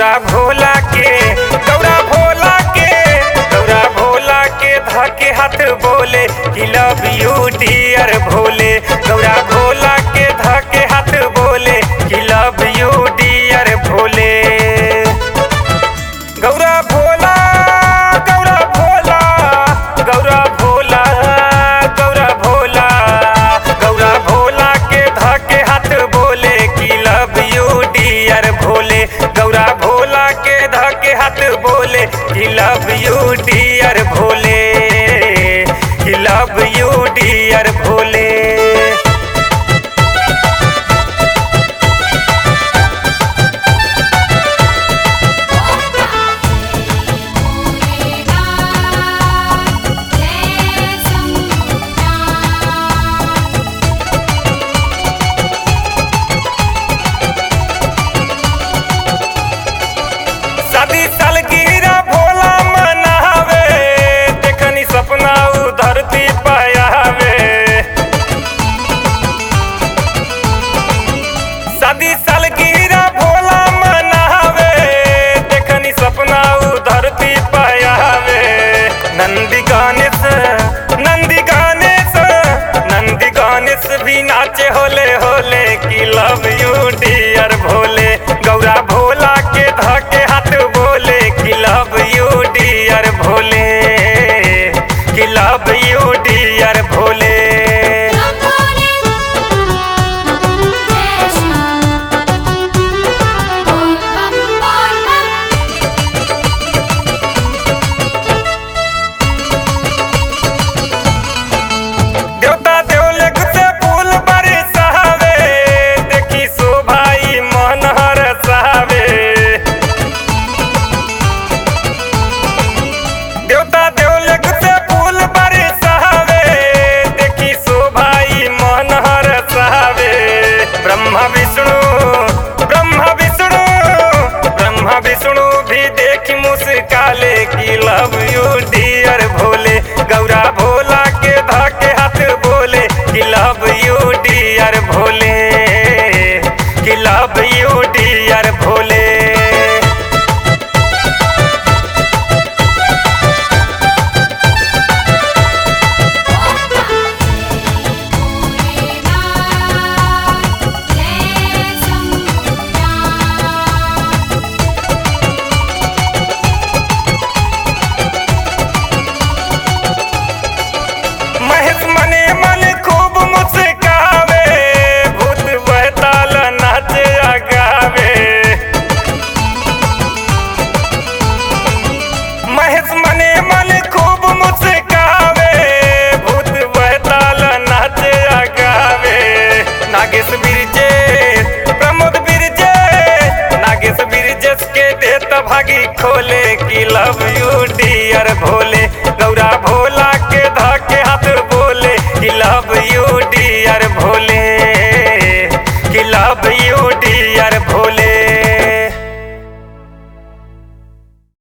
गौरा भोला के गौरा भोला के गौरा भोला के धके हाथ बोले कि love you dear Bhole Gaura Bhola के धके हाथ बोले कि love you dear Bhole Gaura Bhola Gaura Bhola Gaura Bhola Gaura Bhola Gaura Bhola के धके हाथ बोले कि love you dear Bhole Gaura Bhola के धके हाथ बोले कि लव यू डियर भोले कि लव यू डियर भोले शादी सालगिरह भोला मनावे देखनी सपना उ धरती पायावे शादी सालगिरह भोला मनावे देखनी सपना उ धरती पायावे नंदी गणेश नंदी गणेश नंदी गणेश भी नाचे होले होले कि love you dear Bhole Gaura Bhola के धके हाथ बोले कि लव यू डियर भोले कि लव यू डियर भोले देवता देवलग से फूल बरसावे देखी शोभाई मन हरसावे देवता देवलग से फूल बरसावे देखी शोभाई मन हरसावे ब्रह्मा विष्णु ब्रह्मा विष्णु ब्रह्मा विष्णु भी देखी मुस्काले की love you dear Bhole Gaura Bhola के धके हाथ बोले कि लव यू डियर भोले कि love you dear Bhole Mahesh मने मन खूब मुस्कावे भूत बहताल नाच गावे महेश मने मन खूब मुस्कावे भूत बहताल नाच गावे नागेश बिरजेश प्रमोद बिरजेश नागेश बिरजेश के देत भागी खोले कि